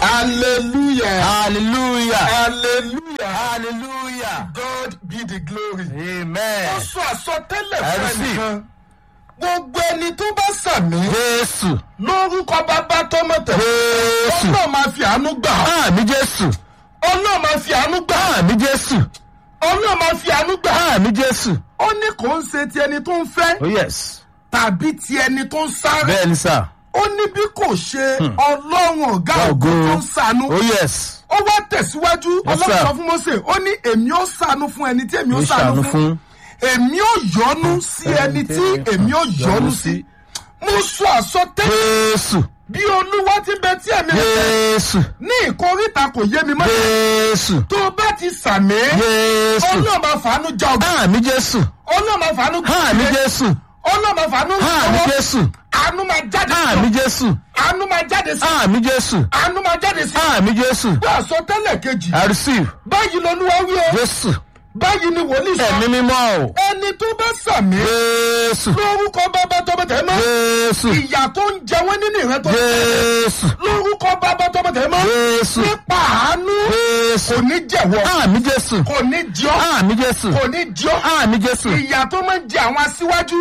Hallelujah. hallelujah Hallelujah. hallelujah God be the glory. amen Ó sọ àsọtẹ́lẹ̀ I fún receive. ẹnìkan. Gbogbo ẹni tó bá sàmì jésù lórúkọ bàbá tọmọ tẹ̀. jésù Ọlọ́run máa fi àánú gbà. ọ́. àmì jésù Ọlọ́run máa fi àánú gbà. ọ́. àmì jésù Ọlọ́run máa fi àánú gbà. ọ́. àmì jésù Ó ní kò ń ṣe ti ẹni tó ń fẹ́ oh yes tàbí ti ẹni tó ń sáré. bẹ́ẹ̀ ni sà Ó ní bí kò ṣe Ọlọ́run ọ̀gá Ọ̀gá ògo ògo. tó ń ṣàánú. oh yes Ó wá tẹ̀síwájú Yes, Ọlọ́run sir. sọ fún Mósè ó ní èmi ó ṣàánú fún ẹni tí èmi ó ó ṣàánú ṣàánú fún. fún Èmi ó yọ́nú sí ẹni tí èmi ó yọ́nú sí. Mo sọ àsọtẹ́lẹ̀ jésù bí Olúwa ti bẹ tí ẹ̀mí rẹ̀ fẹ́. jésù ní ìkóríta kò yé mi mọ́. jésù tó o bá ti sàmì. jésù Ọlọ́run máa fàánú já ọgbà. àmì jésù Ọlọ́run máa fàánú àmì jésù Ọlọ́run máa fàánú àmì lọ́wọ́. jésù Àánú máa jáde sí àmì ọ. jésù Àánú máa jáde sí ọ. àmì jésù Àánú máa jáde sí ọ. àmì jésù Bí àsọtẹ́lẹ̀ kejì. i receive Báyìí lolúwa wí o. jésù Báyìí ni wòlíì sọ. ẹ̀mí mímọ́ o Ẹni tó bá sàmì. jésù Lórúkọ bàbá tọmọ tẹ̀ mọ́. jésù Ìyà tó ń jẹ wọ́n nínú ìran tó. jésù Lórúkọ bàbá tọmọ tẹ̀ mọ́. jésù Nípa àánú. jésù Kò ní jẹ̀wọ́. àmì jésù Kò ní jọ́. àmì jésù Kò ní jọ́. àmì jésù ìyà tó máa ń jẹ àwọn aṣíwájú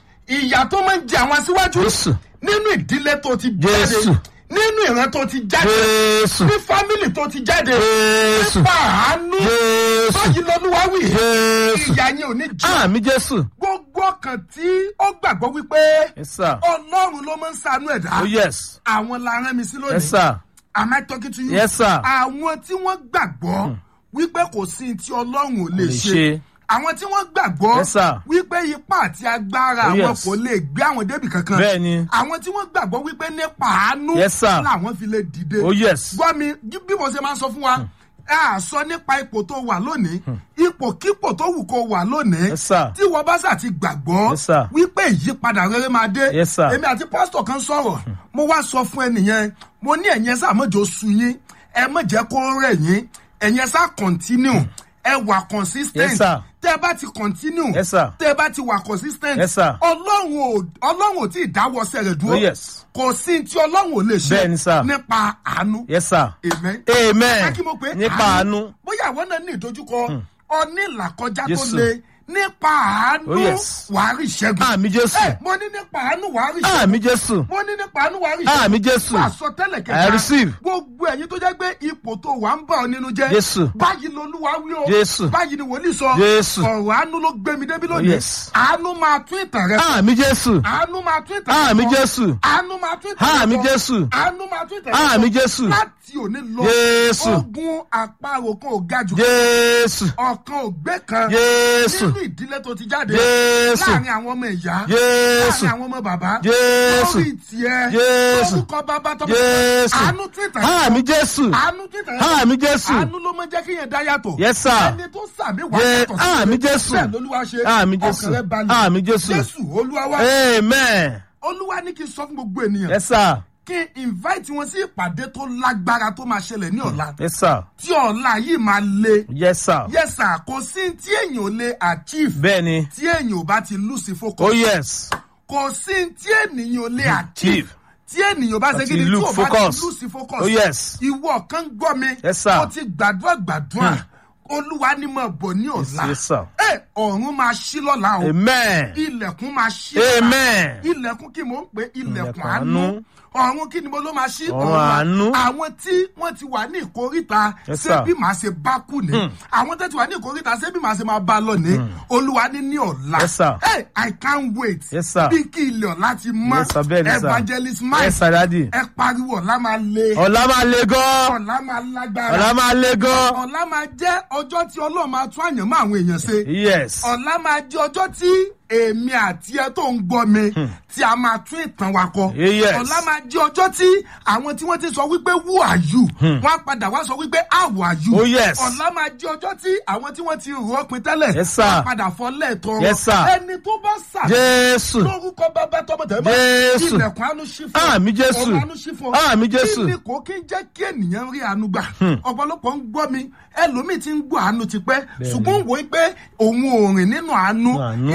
ìyà tó máa ń jẹ àwọn aṣíwájú jésù nínú ìdílé tó ti jáde Jésù. nínú ìran tó ti jáde jésù ní fámìlì tó ti jáde jésù nípa àánú jésù báyìí lọ́lúwa wì jésù ìyà yẹn ò ní jẹ àmì jésù gbogbo ọkàn tí ó gbàgbọ́ wípé yes sir ọlọ́run ló máa ń ṣàánú ẹ̀dá oh yes àwọn la rán mi sí yes lónìí sir am I talking to you yes sir àwọn tí wọ́n gbàgbọ́ wípé kò sí ní tí ọlọ́run ò lè lè ṣe ṣe àwọn tí wọ́n gbàgbọ́ Yes, sir. wípé ipá àti agbára Oh, àwọn yes. kò lè gbé àwọn débì kankan bẹ́ẹ̀ ni àwọn tí wọ́n gbàgbọ́ wípé nípa àánú Yes, sir. làwọn fi lè dìde oh yes gbọ́ mi bí mo ṣe máa ń sọ fún wa a sọ nípa ipò tó wà lónìí ipòkípò tó wù kó wà lónìí yes sir tí wọ́n bá sà ti gbàgbọ́ Yes, sir. wípé ìyípadà rere máa dé Yes, sir. èmi àti pásítọ̀ kan sọ̀rọ̀ mo wá sọ fún ẹnìyẹn mo ní ẹ̀yẹn sá mọ̀jọ su yín ẹ mọ̀ jẹ́ kó rẹ̀ yín ẹ̀yẹn sá continue ẹ wà consistent Yes, sir. tẹ́ ẹ bá ti continue Yes, sir. tẹ́ ẹ bá ti wà consistent Yes, sir. ọlọ́run ò ọlọ́run ò tí ì dáwọ́sẹ̀ rẹ̀ dúró oh yes kò sí tí ọlọ́run ò lè ṣe Bẹ́ẹ̀ ni, sir. nípa àánú yes sir amen amen ẹ kí mo pé nípa àánú bóyá àwọn náà ní ìdojúkọ ọní ìlàkọjá tó Jésù. le nípa àánú Oh, yes. wàá rí ìṣẹ́gun àmì jésù ẹ mo ní nípa àánú wàá rí ìṣẹ́gun àmì jésù mo ní nípa àánú wàá rí ìṣẹ́gun àmì jésù fún àsọtẹ́lẹ̀ I kẹta receive. gbogbo ẹ̀yin tó jẹ́ pé ipò tó wà ń bà ọ́ nínú jẹ́ Jésù. báyìí lolúwa wí o Jésù. báyìí ni wòlíì sọ Jésù. ọ̀rọ̀ àánú ló gbé mi débi lónìí yes. àánú máa tún ìtàn rẹ sọ àmì jésù àánú máa tún ìtàn rẹ àmì sọ jésù àánú máa tún ìtàn rẹ àmì sọ jésù àánú máa tún ìtàn rẹ sọ àmì jésù láti òní lọ Jésù. ogun àparò kan ò ga jù jésù ọ̀kan ò gbé kan jésù nínú ìdílé tó ti jáde jésù láàrin àwọn ọmọ ìyá jésù láàrin àwọn ọmọ bàbá jésù lórí tiẹ̀ Jésù. lórúkọ bàbá tọ́mọ Jésù. àánú tún ìtàn rẹ àmì jésù àánú tún ìtàn rẹ sọ. àmì jésù àánú ló máa ń jẹ́ kí yẹn dá yàtọ̀ yes sir ẹni tó sàmì wà Ye- yàtọ̀ sí àmì rere. Jésù. bẹ́ẹ̀ lolúwa ṣe àmì jésù ọkàn rẹ balẹ̀ àmì jésù jésù olúwa wá amen olúwa ní kí n sọ fún gbogbo ènìyàn yes sir kí n invite wọn sí ìpàdé tó lágbára tó máa ṣẹlẹ̀ ní ọ̀la yes sir tí ọ̀la yìí máa le yes sir yes sir kò sí tí èèyàn ò lè achieve bẹ́ẹ̀ ni tí èèyàn ò bá ti lose focus oh yes kò sí tí ènìyàn ò lè achieve chief tí ènìyàn bá ṣe Àti kí ni tí look ò bá ti focus. lose focus oh yes ìwọ kan gbọ́ mi Yes, sir. ó ti gbàdúrà gbàdúrà olúwa ni mo bọ̀ ní ọ̀la yes sir ẹ ọ̀run máa ṣí lọ́la o amen ilẹ̀kùn máa ṣí lọ́la amen ilẹ̀kùn kí mò ń pè ilẹ̀kùn Ilẹ̀kùn àánú àánú. ọ̀run kí ni mo ló máa ṣí Ọ̀run àánú. àwọn tí wọ́n ti wà ní ìkóríta Yes, ṣé sir. bí màá ṣe bá kù ní àwọn tó ti wà ní ìkóríta ṣé bí màá ṣe máa bá lọ ní olúwa ní ní ọ̀la Yes, sir. hey, i can't wait Yes, sir. bí kí ilẹ̀ ọ̀la ti mọ́ Yes, sir. Bẹ́ẹ̀ ni, sir. evangelist mike yes sir daddy ẹ pariwo ọ̀la máa le ọ̀la máa le gan ọ̀la máa lágbára ọ̀la máa le gan ọ̀la máa jẹ́ ọjọ́ tí ọlọ́run máa tún àyànmọ́ àwọn èèyàn ṣe yes ọ̀la máa jẹ́ ọjọ́ tí èmi àti ẹ tó ń gbọ́ mi tí a máa tún ìtàn wa kọ. Yes. ọ̀la máa jẹ́ ọjọ́ tí àwọn tí wọ́n ti sọ wípé who are you wọ́n á padà wá sọ wípé how are you. Oh, yes. ọ̀la máa jẹ́ ọjọ́ tí àwọn tí wọ́n ti rò ó pin tẹ́lẹ̀ Yes, sir. wọ́n á padà fọ́ lẹ́ẹ̀tọ́. Yes, sir. ẹni tó bá sà jésù lórúkọ bàbá tọmọ tẹ̀lé Jésù. ilẹ̀kùn àánú ṣí fún ọ. Àmín Jésù. ọ̀run àánú ṣí fún ọ. Àmín Jésù. kí ni kò kí ń jẹ́ kí ènìyàn rí àánú gbà ọ̀pọ̀lọpọ̀ ń gbọ́ mi ẹlòmíì ti ń gbọ́ àánú tipẹ́ ṣùgbọ́n wò ó pé òun ò rìn nínú àánú Àánú. ní tí ò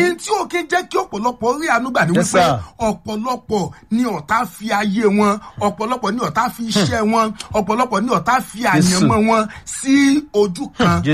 kí ń jẹ́ kí ọ̀pọ̀lọpọ̀ rí ànúgbà ní Yes, wípé sir. ọ̀pọ̀lọpọ̀ ni ọ̀tá fi ayé wọn ọ̀pọ̀lọpọ̀ ni ọ̀tá fi iṣẹ́ wọn ọ̀pọ̀lọpọ̀ ni ọ̀tá fi àyànmọ́ wọn sí ojú kan Jésù.